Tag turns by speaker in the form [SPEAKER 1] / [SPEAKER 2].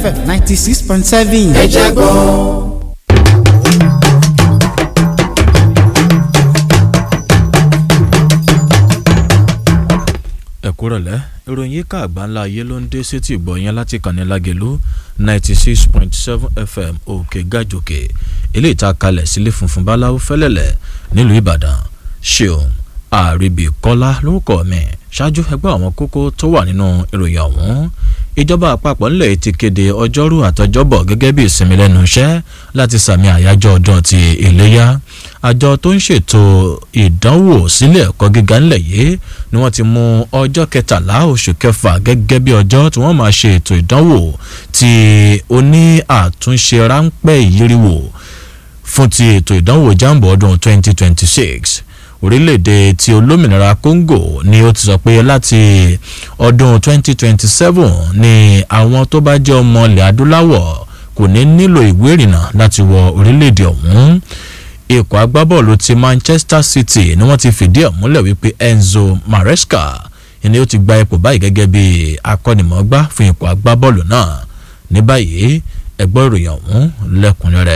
[SPEAKER 1] fm ninety six point seven.
[SPEAKER 2] ẹ jẹ́ gbọ́.
[SPEAKER 3] ẹ̀kúrọ̀lẹ́ ìròyìn yíká àgbáńlá ayé ló ń dé sétí ìgbọ̀nyẹn láti kànnì lágẹ̀lú ninety six point seven fm òkè gàjòkè ilé ìta kalẹ̀ sílé funfun báláwo fẹ́lẹ́lẹ̀ nílùú ìbàdàn ṣeun àríbì kọ́lá lórúkọ mi ṣáájú ẹgbẹ́ àwọn kókó tó wà nínú ìròyìn ọ̀hún ìjọba àpapọ̀ ńlẹ̀ ti kéde ọjọ́rú àtọjọ́bọ̀ gẹ́gẹ́ bí ìsinmi lẹ́nu iṣẹ́ láti sàmì àyájọ́ ọdún ti iléyà àjọ tó ń ṣètò ìdánwò sílé ẹ̀kọ́ gíga ńlẹ̀ yìí ni wọ́n ti mú ọjọ́ kẹtàlá oṣù kẹfà gẹ́gẹ́ bí ọjọ́ tí wọ́n máa ṣe ètò ìdánwò tí ó ní àtúnṣe ráńpẹ́ ìyíríwò fún ti ètò ìdánwò jambo ọdún 2026 orílẹ̀-èdè ti olómìnira congo ni ó ti sọ pé láti ọdún 2027 ni àwọn tó bá jẹ́ ọmọ ilẹ̀ adúláwọ̀ kò ní nílò ìwé ìrìnnà láti wọ orílẹ̀-èdè ọ̀hún ikọ̀ agbábọ́ọ̀lù ti manchester city ni wọ́n ti fìdí ẹ̀ múlẹ̀ wípé enzo maresca ni ó ti gba ipò báyìí gẹ́gẹ́ bí akọ́nimọ̀ọ́gbá fún ikọ̀ agbábọ́ọ̀lù náà ní báyìí ẹgbẹ́ ìròyìn ọ̀hún lẹ́kùnrẹ́rẹ́